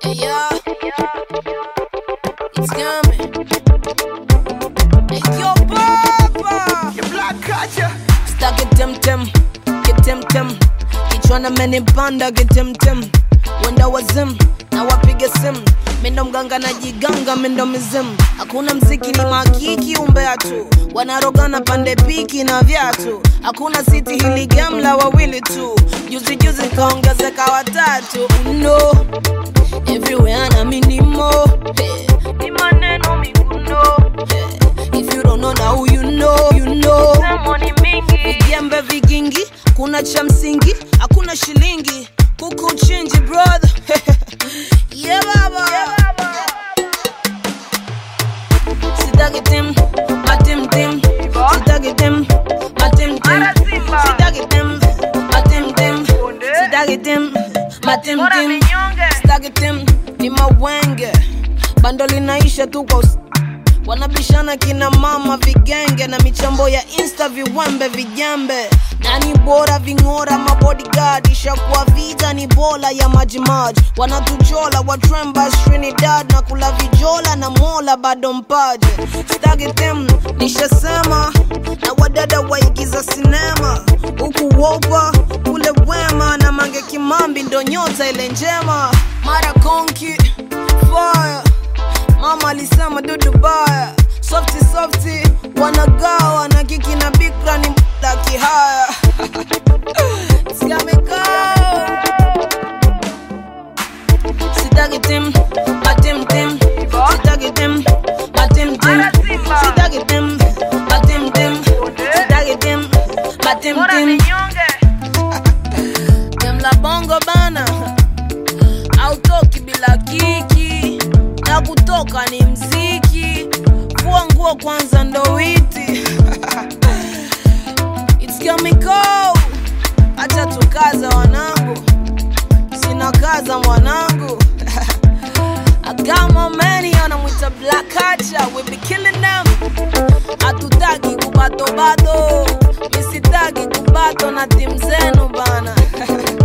Yeah, it's coming. Hey, yo, papa. Your black culture. Stuck it tem tem, get tem tem. Kichwana amenipanda kitem tem. Wenda wazim na wapige simu mindo mganga na jiganga mindo mizimu hakuna mziki ni makiki umbea tu wanarogana pande piki na vyatu hakuna siti hili gamla wawili tu juzi juzi kaongezeka watatu no everywhere na minimo hey. ni maneno miguno hey. if you don't know now you know you know vijembe vigingi kuna cha msingi hakuna shilingi kuku chinji brother yeah, baba. Sitaki tim, matim tim. Sitaki tim, matim tim. Sitaki tim, matim tim. Sitaki tim, matim tim. Sitaki tim, ni mawenge. Bando linaisha tu kwa us- wanabishana kina mama vigenge na michambo ya insta viwembe vijembe nani bora ving'ora mabodyguard ishakuwa vita ni bola ya majimaji wanatuchola watremba trinidad na kula vijola na mola bado mpaje stagi tem nishasema na wadada waigiza sinema huku wopa kule wema na mange kimambi ndo nyota ile njema mara konki fire mama alisema dudu baya softi softi wanagawa na kiki na bikra ni mda kihaya sikamekao sitaki tim matim tim sitaki tim matim tim sitaki tim matim tim sitaki tim matim tim Demla bongo bana autoki bila kiki na kutoka ni mziki fua nguo kwanza ndo witi It's chemical acha tukaza wanangu sina kaza mwanangu I got my money anamwita black culture we be killing them hatutaki kubato bado misitaki kubato na timu zenu bana